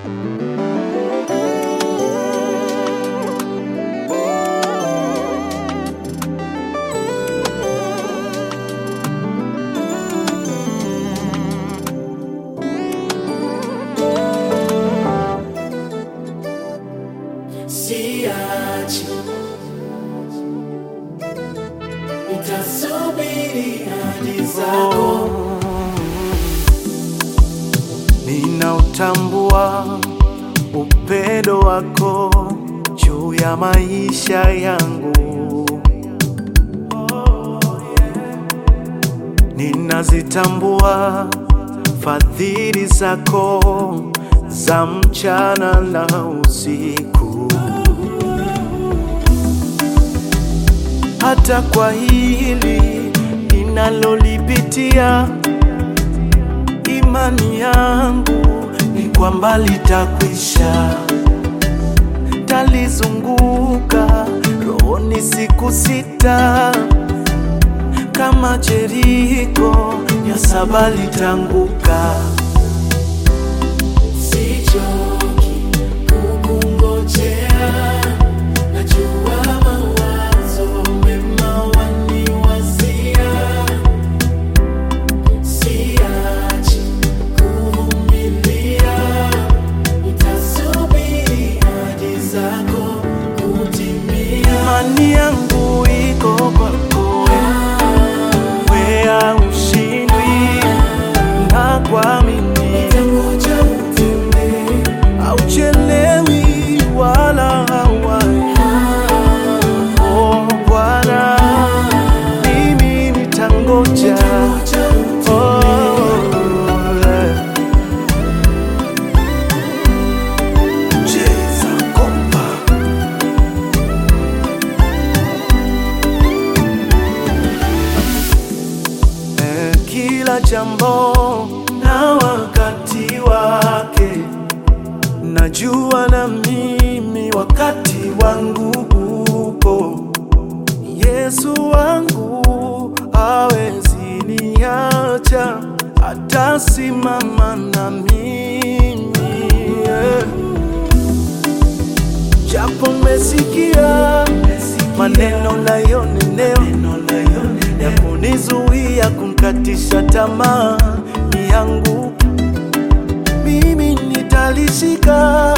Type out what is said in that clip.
siachi, nitasubiri hadi zako. Ninautambua upendo wako juu ya maisha yangu. Ninazitambua fadhili zako za mchana na usiku. Hata kwa hili ninalolipitia imani yangu ni kwamba litakwisha. Talizunguka rohoni siku sita, kama Jeriko ya saba litanguka. Sichoki kukungojea, najua mawazo mema waniwazia. Siachi kuvumilia, nitasubiri hadi zako kutimia. Imani yangu iko kwako, wea ushindwi na kuamini Nitangoja utende, Hauchelewi wala hawai. Oh Bwana, mimi nitangoja. nitangoja utende. Oh, eh. Cheza kompa. Eh, Kila jambo na wakati wake Najua na mimi wakati wangu upo. Yesu wangu hawezi niacha, atasimama na mimi yeah. Japo mesikia maneno nayonenewa ya kunizuia kumkatisha tamaa ni yangu mimi nitalishika